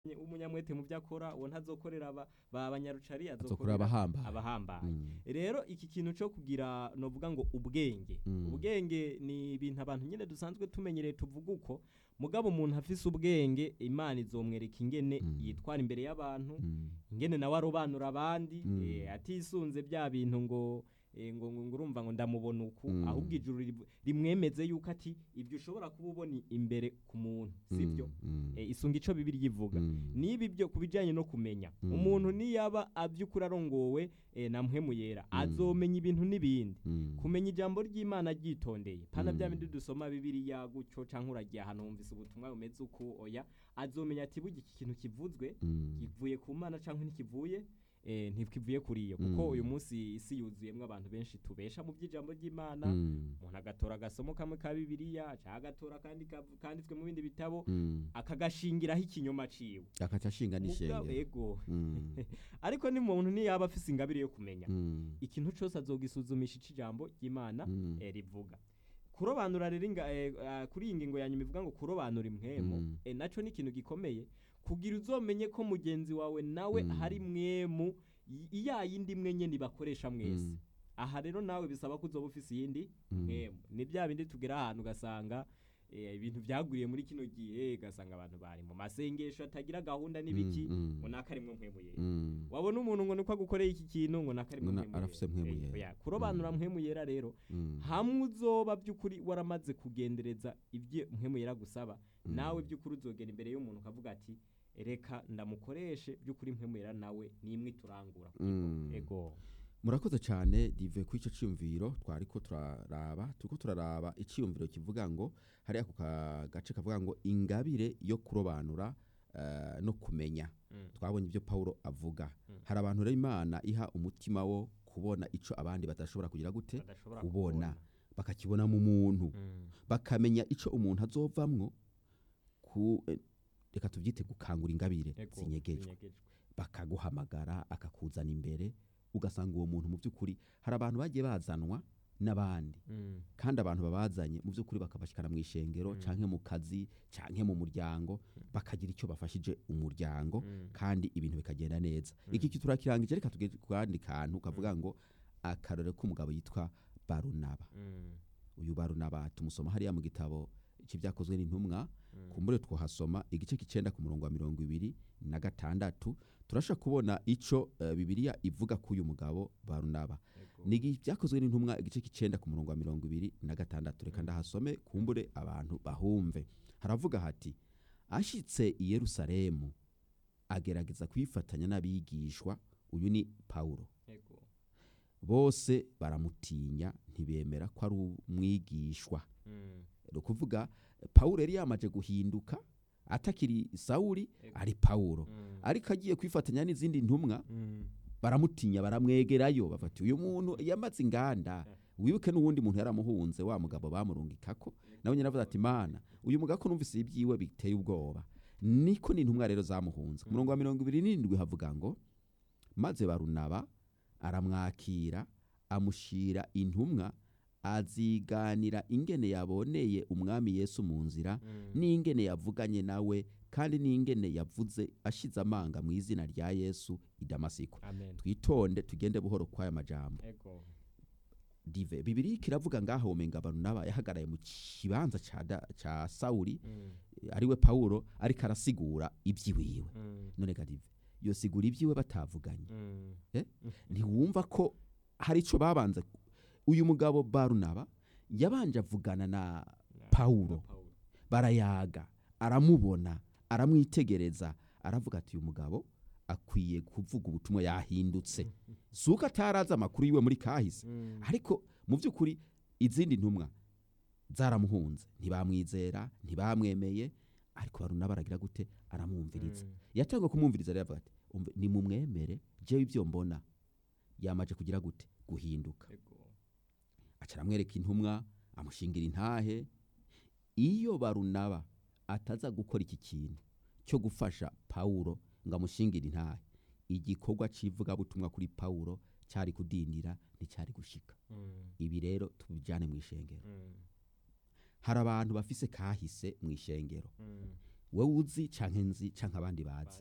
umunyamwete mu byo akora uwo ntazokorera aba ba banyarucari azokorera azokorera abahambaye abahambaye Mm. rero iki kintu cyo kugira novuga ngo ubwenge Mm. ubwenge ni ibintu abantu nyine dusanzwe tumenyereye tuvuga uko mugabo umuntu afise ubwenge imana izomwereka ingene Mm. yitwara imbere y'abantu Mm. ingene nawe arobanura abandi Mm. eh, atisunze bya bintu ngo eh, ngo ngo ngo urumva ngo ndamubona uku Mm. ahubwo ijuru ri- rimwemeze yuko ati ibyo ushobora kuba ubona imbere ku muntu sibyo Mm. eh, isunga ico bibiri yivuga Mm. niba ibyo ku bijyanye no kumenya Mm. umuntu niyaba aby'ukuri arongowe eh, na mpwemu yera Mm. azomenya ibintu n'ibindi Mm. kumenya ijambo ry'imana ryitondeye pana Mm. bya bindi dusoma bibiriya gutyo canke uragiye ahantu wumvise ubutumwa bumeze uku oya azomenya ati burya iki kintu kivuzwe Mm. kivuye ku mana canke ntikivuye eh, ntikivuye kuriyo kuko Mm. uyu munsi isi yuzuyemwo abantu benshi tubesha mu by'ijambo ry'imana Mm. umuntu agatora agasomo kamwe ka bibiriya canke agatora kandi kav- kanditswe mu bindi bitabo Mm. akagashingiraho ikinyoma ciwe akaca ashinga Mugabo- n'ishengero ego Mm. ariko ni muntu niyaba afise ingabire yo kumenya Mm. ikintu cose azogisuzumisha ico ijambo ry'imana Mm. eh, rivuga kurobanura rero inga- eh, ah, kuri iyi ngingo ya nyuma ivuga ngo kurobanura impwemu Mm. eh, naco ni ikintu gikomeye kugira uzomenye ko mugenzi wawe nawe Mm. hari mwemu y- iya yindi mwe nyene bakoresha mwese Mm. aha rero nawe bisaba ko uzoba ufise iyindi Mm. mwemu ni bya bindi tugera ahantu ugasanga eh, ibintu byaguriye muri kino gihe ugasanga abantu bari mu masengesho atagira gahunda n'ibiki Mm. ngo naka arimwo mpwemu yera Mm. wabona umuntu ngo niko agukoreye iki kintu ngo naka arimwo Ngo na- mpwemu arafise yera. mpwemu Eh, yera. oya, kurobanura Mm. mpwemu yera rero Mm. hamwe uzoba by'ukuri waramaze kugendereza ibyo mpwemu yera gusaba Mm. nawe by'ukuri uzogera imbere y'umuntu ukavuga ati reka ndamukoreshe by'ukuri mpwemu yera nawe nimwe turangura Mm. ego murakoze cyane dive kuri icyo cyiyumviro twari ko turaraba turiko turaraba icyiyumviro kivuga ngo hariya ku ka- gace kavuga ngo ingabire yo kurobanura eh, no kumenya Mm. twabonye ibyo pawulo avuga Mm. hari abantu rero imana iha umutima wo kubona icyo abandi badashobora kugira gute badashobora kubona. bakakibona mu muntu Mm. bakamenya icyo umuntu azovamwo ku eh, reka tubyite gukangura ingabire Ego, zinyegejwe zinyegejwe. bakaguhamagara akakuzana imbere ugasanga uwo muntu mu by'ukuri hari abantu bagiye bazanwa n'abandi Mm. kandi abantu babazanye mu by'ukuri bakabashikana mu ishengero Mm. canke mu kazi canke mu muryango bakagira icyo bafashije umuryango Mm. kandi ibintu bikagenda neza Mm. iki turakirangije reka tugende ku kandi kantu kavuga ngo akarore k'umugabo yitwa barunaba Mm. uyu barunaba tumusoma hariya mu gitabo cy'ibyakozwe n'intumwa Mm. kumbure twahasoma igice k'icenda ku murongo wa mirongo ibiri na gatandatu turasha kubona ico uh, bibiliya ivuga k'uyu mugabo barunaba Ego. ni igi- byakozwe n'intumwa igice k'icenda ku murongo wa mirongo ibiri na gatandatu reka ndahasome kumbure abantu bahumve haravuga hati ashitse i yerusalemu agerageza kwifatanya n'abigishwa uyu ni pawulo Ego. bose baramutinya ntibemera ko ari umwigishwa Mm. ni ukuvuga pawulo yari yamaze guhinduka atakiri sawuli Ego. ari pawulo Mm. ariko agiye kwifatanya n'izindi ntumwa Mm. baramutinya baramwegerayo bafati uyu muntu yamaze inganda wibuke n'uwundi muntu yaramuhunze wa mugabo bamurungikako nawe nyine avuze ati mana uyu mugabo ko numvise ibyiwe biteye ubwoba niko n'intumwa rero zamuhunze ku murongo wa mirongo ibiri n'indwi havuga ngo maze barunaba aramwakira amushira intumwa aziganira ingene yaboneye umwami yesu mu nzira Mm. n'ingene yavuganye nawe kandi n'ingene yavuze ashize amanga mu izina rya yesu i damasiko Amen. twitonde tugende buhoro kw'aya majambo Ego. dive bibiri kiravuga ngaho womenga barunaba yahagaraye mu kibanza ca, da- ca sawuli Mm. ariwe pawulo ariko arasigura iby'iwiwe Mm. none ga dive yosigura ibyiwe batavuganye Mm. ntiwumva ko hari ico babanza uyu mugabo barunaba yabanje avugana na Na- Pawulo. na Pawulo. barayaga aramubona aramwitegereza aravuga ati uyu mugabo akwiye kuvuga ubutumwa yahindutse si uko atarazi amakuru yiwe muri kahise Mm. ariko mu by'ukuri izindi ntumwa zaramuhunze ntibamwizera ntibamwemeye ariko baruna baragira gute aramwumviriza Mm. yatangwa kumwumviriza rero avuga ati "Umve, nimumwemere jewe ibyo mbona yamaje kugira gute guhinduka Ego. aca aramwereka intumwa amushingira intahe iyo barunaba ataza gukora iki kintu cyo gufasha pawulo ngo amushingire intahe igikorwa cy'ivugabutumwa kuri pawulo cyari kudindira nticyari gushika Mm. ibi rero tubijyane mu ishengero Mm. hari abantu bafise kahise mu ishengero Mm. wowe uzi canke nzi canke abandi bazi